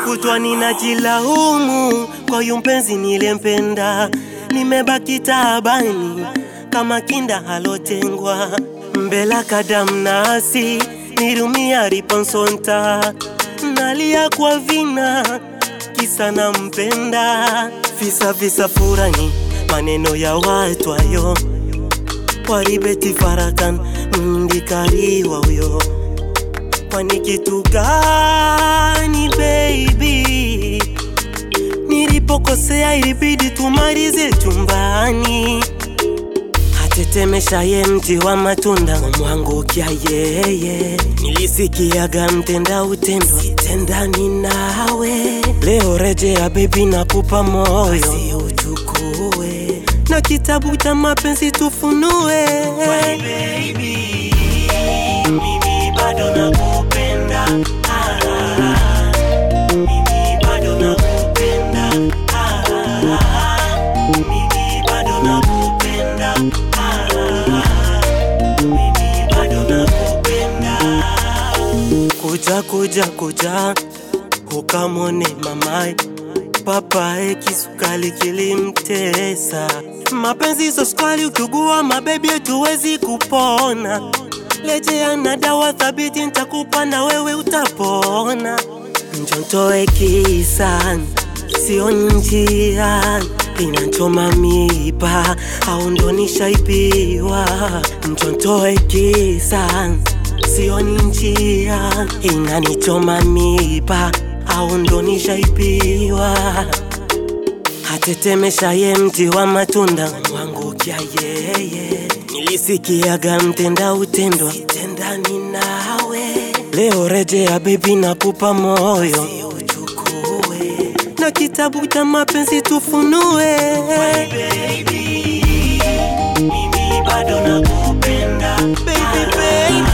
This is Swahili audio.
kutwa ninajilaumu kwa huyu mpenzi nilempenda, nimebaki taabani kama kinda halotengwa mbela kadamnasi nirumia riponsonta nalia kwa vina kisa nampenda visa visa furani maneno ya watu ayo waribeti farakan mndikariwa huyo kwani kitu gani baby nilipokosea ilibidi tumalize chumbani atetemesha ye mti wa matunda umwangukia yeye nilisikiaga mtenda utendwa sitendani nawe leo rejea bebi nakupa moyo uchukue na kitabu cha mapenzi tufunue baby, mimi bado nakupenda ah, mimi bado nakupenda ah, mimi bado nakupenda ah, mimi bado nakupenda kuja kuja kuja ukamone mamae papae kisukali kilimtesa mapenzi soskali ukigua mabebi tuwezi kupona lejea na dawa thabiti ntakupa na wewe utapona njontoe kisan sio njia inachoma miba au ndo nishaibiwa njontoe kisan sio njia inanichoma miba au ndo nishaibiwa atetemesha ye mti wa matunda mwangukia yeye nilisikiaga mtenda utendwa sitendani nawe leo rejea bebi nakupa moyo uchukue na kitabu cha mapenzi tufunue baby, mimi bado nakupenda baby, baby.